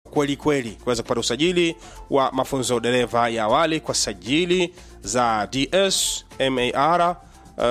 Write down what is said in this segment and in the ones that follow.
kweli kweli kuweza kupata usajili wa mafunzo ya udereva ya awali kwa sajili za ds mar uh,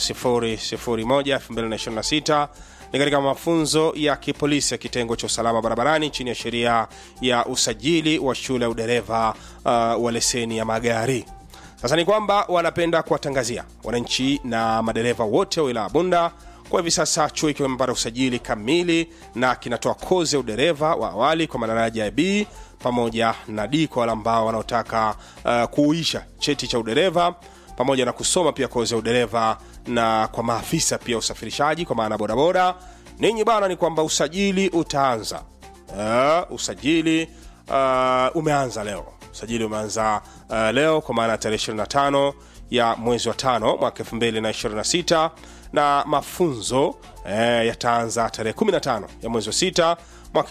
001 2026 ni katika mafunzo ya kipolisi ya kitengo cha usalama barabarani chini ya sheria ya usajili wa shule ya udereva uh, wa leseni ya magari sasa ni kwamba wanapenda kuwatangazia wananchi na madereva wote wa wilaya Bunda kwa hivi sasa chuo ikiwa imepata usajili kamili na kinatoa kozi ya udereva wa awali kwa madaraja ya B pamoja na D kwa wale ambao wanaotaka uh, kuuisha cheti cha udereva pamoja na kusoma pia kozi ya udereva na kwa maafisa pia usafirishaji kwa maana bodaboda. Ninyi bana, ni kwamba usajili utaanza uh, usajili uh, umeanza leo usajili umeanza uh, leo kwa maana ya tarehe 25 ya mwezi wa tano mwaka 2026 na mafunzo eh, yataanza tarehe 15 ya mwezi wa sita mwaka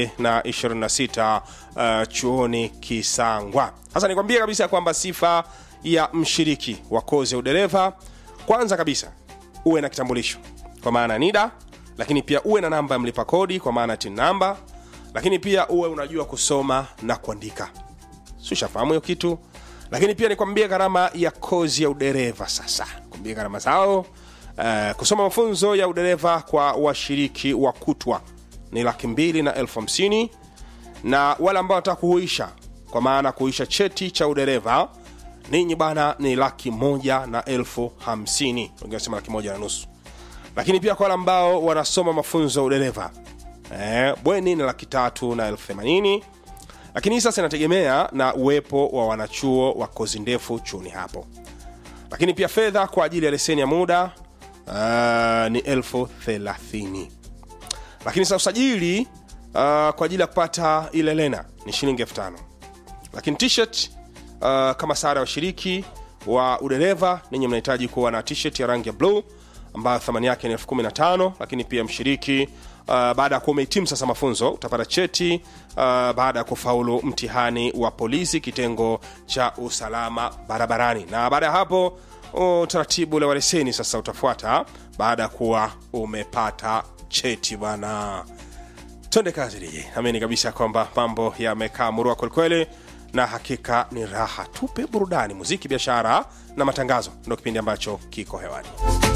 2026 uh, chuoni Kisangwa. Sasa nikwambie kabisa kwamba sifa ya mshiriki wa kozi ya udereva, kwanza kabisa uwe na kitambulisho kwa maana ya NIDA, lakini pia uwe na namba ya mlipa kodi kwa maana ya TIN namba, lakini pia uwe unajua kusoma na kuandika si ushafahamu hiyo kitu lakini pia nikwambie gharama ya kozi ya udereva sasa kwambie gharama zao uh, kusoma mafunzo ya udereva kwa washiriki wa kutwa ni laki mbili na elfu hamsini na wale ambao wanataka kuhuisha kwa maana kuhuisha cheti cha udereva ninyi bana ni laki moja na elfu hamsini wengine wanasema laki moja na nusu lakini pia kwa wale ambao wanasoma mafunzo ya udereva eh, bweni ni laki tatu na elfu themanini lakini hii sasa inategemea na uwepo wa wanachuo wa kozi ndefu chuoni hapo lakini pia fedha kwa ajili ya leseni ya muda uh, ni elfu thelathini lakini sasa usajili uh, kwa ajili ya kupata ile lena ni shilingi elfu tano lakini t-shirt uh, kama sara ya washiriki wa udereva ninyi mnahitaji kuwa na t-shirt ya rangi ya bluu ambayo thamani yake ni elfu kumi na tano lakini pia mshiriki uh, baada ya kuwa umehitimu sasa mafunzo utapata cheti uh, baada ya kufaulu mtihani wa polisi kitengo cha usalama barabarani na baada ya hapo utaratibu ule wa leseni sasa utafuata baada ya kuwa umepata cheti bwana twende kazi DJ. Amini kabisa kwamba mambo yamekaa murua kwelikweli, na hakika ni raha tupe burudani, muziki, biashara na matangazo, ndo kipindi ambacho kiko hewani.